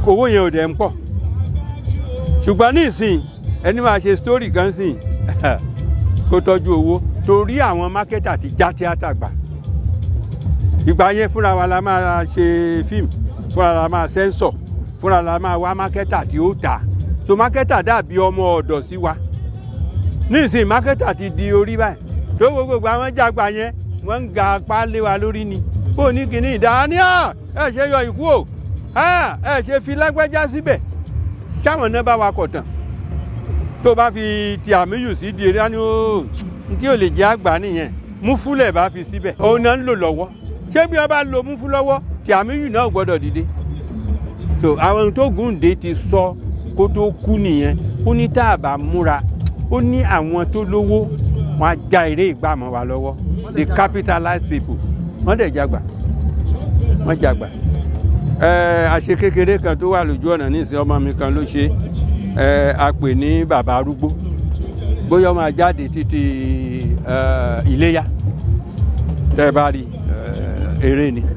owó yẹn ò dẹ̀ ń pọ̀ ṣùgbọ́n ní ìsìn ẹni máa ṣe sítórì kan sìn kó tọ́jú owó torí àwọn mákẹ́tà ti já tíátà gbà ìgbà yẹn fúnra wa la máa ṣe fíìmù fúnra la máa sẹ́ńsọ̀ fúnra la máa wá mákẹ́tà tí ó tà so mákẹ́tà dàbí ọmọ ọ̀dọ̀ sí wa nísìnyí mákẹ́tà ti di orí báyìí tó gbogbo àwọn jàgbà yẹn wọ́n ń ga apá lé wa lórí ni bó ní kíní ìdáníà ẹ ṣe yọ ìkú o ẹ ṣe fi lágbájá síbẹ̀ sáwọn náà bá wa kọ̀ tán tó bá fi ti àmìyù sí di eré á ní ó tí ò lè jẹ́ àgbà nìyẹn múfúlẹ̀ bá fi síbẹ̀ òun náà ń lò lọ́wọ́ ṣé bí wọ́n bá lo múfú lọ́wọ́ tí àmìyù náà gbọ́dọ̀ dìde so àwọn ohun tó gùndé ti sọ kó tó kú nìyẹn ó ní tá a bá múra ó ní àwọn tó lówó wọn á já eré ìgbà mọ́ wa lọ́wọ́ the capitalized people wọ́n dẹ̀ jagbà wọ́n jagbà ẹ àṣe kékeré kan tó wà lójú ọ̀nà nísìnyí ọmọ mi kan ló ṣe ẹ a pè ní bàbá arúgbó bóyá ọmọ jáde títí ẹ iléyà tẹ́ ẹ bá rí ẹ eré ni.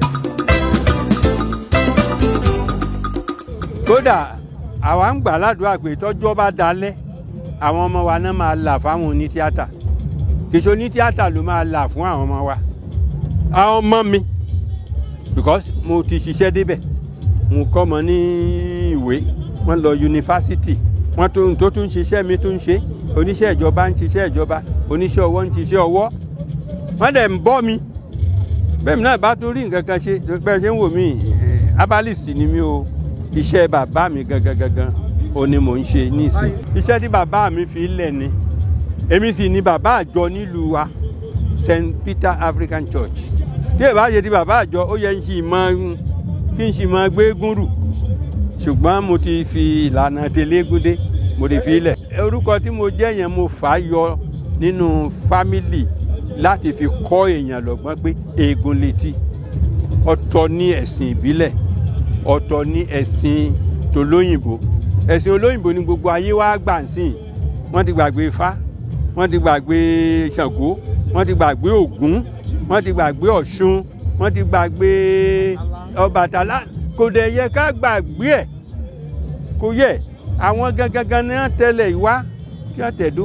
kódà àwa ń gbà ládùúgbà pé tọ́jọ́ bá dalẹ̀ àwọn ọmọ wa náà máa là fáwọn onítíátà kìsọ onítíátà ló máa là fún àwọn ọmọ wa àwọn ọmọ mi because mo ti ṣiṣẹ́ débẹ̀ mo kọ́ mọ ní ìwé wọ́n lọ yunifásitì wọ́n tó tó tún ṣiṣẹ́ mi tún ṣe oníṣẹ́ ìjọba ń ṣiṣẹ́ ìjọba oníṣẹ́ ọwọ́ ń ṣiṣẹ́ ọwọ́ wọ́n dẹ̀ ń bọ́ mi bẹ́ẹ̀ mi náà bá tún rí nǹkan kan ṣe bẹ́ẹ̀ ṣe ń wò mí abalist ni mi o iṣẹ́ bàbá mi gangan gangan o ni mò ń ṣe nísìn iṣẹ́ tí bàbá mi fi lẹ̀ ni èmi sì ni bàbá àjọ nílùú wa St Peter African Church tí ẹ bá ṣe ti bàbá àjọ ó yẹ kí n mọ kí n sì mọ gbégún rù ṣùgbọ́n mo ti fi ìlànà tẹlẹ́gúndé mo ti fi lẹ̀ orúkọ tí mo jẹ́ yẹn mo fà á yọ nínú fámìlì láti fi kọ́ èèyàn lọ́gbọ́n pé eégún létí ọ̀tọ̀ ní ẹ̀sìn ìbílẹ̀ ọ̀tọ̀ ní ẹ̀sìn tòlóyìnbó ẹ̀sìn olóyìnbó ni gbogbo ayé wa gbà ń sìn wọ́n ti gbàgbé ifá wọ́n ti gbàgbé ṣàngó wọ́n ti gbàgbé ògún wọ́n ti gbàgbé ọ̀ṣun wọ́n ti gbàgbé ọbàtálá kò dẹ̀ yẹ ká gbàgbé ẹ̀ kò yẹ àwọn gangan ní wọ́n tẹ̀lé ìwá tí wọ́n tẹ̀dó.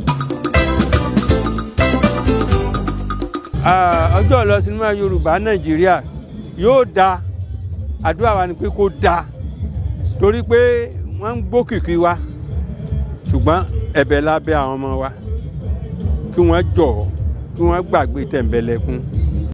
ọjọ́ lọ sinimá yorùbá nàìjíríà yóò da àdúrà wa ni pé kó da torí pé wọ́n ń gbókìkí wa ṣùgbọ́n ẹ̀bẹ̀ lábẹ́ àwọn ọmọ wa kí wọ́n jọ̀ kí wọ́n gbàgbé tẹ̀m̀bẹ̀lẹ̀kun